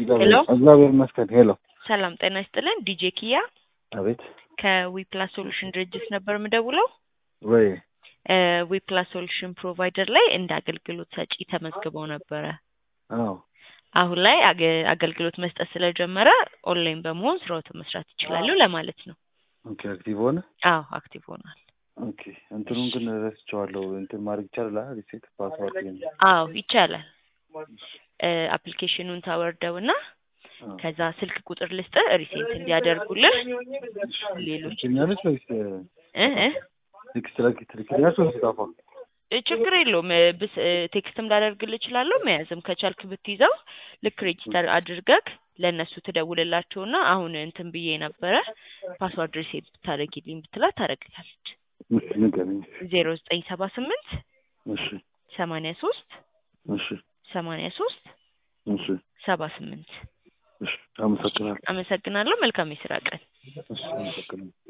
ሄሎ እግዚአብሔር ይመስገን። ሄሎ ሰላም ጤና ይስጥልን። ዲጄ ኪያ አቤት። ከዊፕላስ ሶሉሽን ድርጅት ነበር የምደውለው። ወይ ዊፕላስ ሶሉሽን ፕሮቫይደር ላይ እንደ አገልግሎት ሰጪ ተመዝግበው ነበረ። አዎ አሁን ላይ አገ- አገልግሎት መስጠት ስለጀመረ ኦንላይን በመሆን ስራዎትን መስራት ይችላሉ ለማለት ነው። ኦኬ። አክቲቭ ሆነ። አዎ አክቲቭ ሆኗል። ኦኬ። እንትኑን ግን ረስቼዋለሁ። እንትን ማድረግ ይቻላል። ሪሴት ፓስዋርድ አዎ ይቻላል። አፕሊኬሽኑን ታወርደው እና ከዛ ስልክ ቁጥር ልስጥ ሪሴንት እንዲያደርጉልህ ሌሎች ትኛለች ወይስ እ እ ቴክስት ላኪ ትልክልኛለች ወይስ ጻፋ? እ ችግር የለውም እ ብስ እ ቴክስትም ላደርግልህ እችላለሁ። መያዝም ከቻልክ ብትይዘው ልክ ሬጂስተር አድርገህ ለእነሱ ትደውልላቸውና አሁን እንትን ብዬ ነበረ ፓስዋርድ ሪሴት ብታደርጊልኝ ብትላት ታደርግላለች። እሺ ንገረኝ። ዜሮ ዘጠኝ ሰባ ስምንት እሺ ሰማንያ ሶስት እሺ ሰማንያ ሶስት እሺ ሰባ ስምንት እሺ። አመሰግናለሁ። አመሰግናለሁ። መልካም የስራ ቀን። እሺ አመሰግናለሁ።